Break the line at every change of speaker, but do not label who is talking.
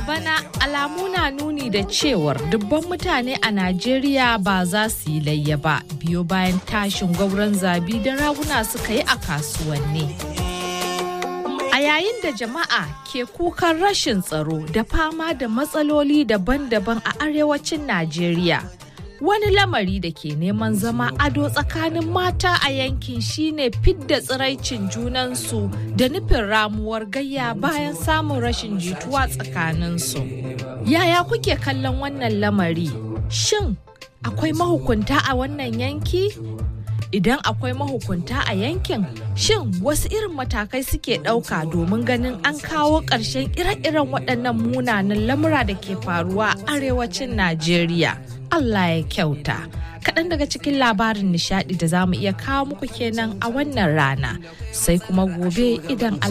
bana alamu na nuni da cewar dubban mutane a Najeriya ba za su yi layya ba biyo bayan tashin gwauron zabi da raguna suka yi a kasuwanni. A yayin da jama'a ke kukan rashin tsaro da fama da matsaloli daban-daban a arewacin Najeriya. Wani lamari da ke neman zama ado tsakanin mata a yankin shine fidda tsiraicin junansu da nufin ramuwar gayya bayan samun rashin jituwa tsakaninsu. Yaya kuke kallon wannan lamari? Shin akwai mahukunta a wannan yanki? Idan akwai mahukunta a yankin, shin wasu irin matakai suke ɗauka domin ganin an kawo ƙarshen ire-iren waɗannan munanan lamura da ke faruwa a arewacin Najeriya? Allah ya kyauta. Kaɗan daga cikin labarin nishaɗi da za mu iya kawo muku kenan a wannan rana, sai kuma gobe idan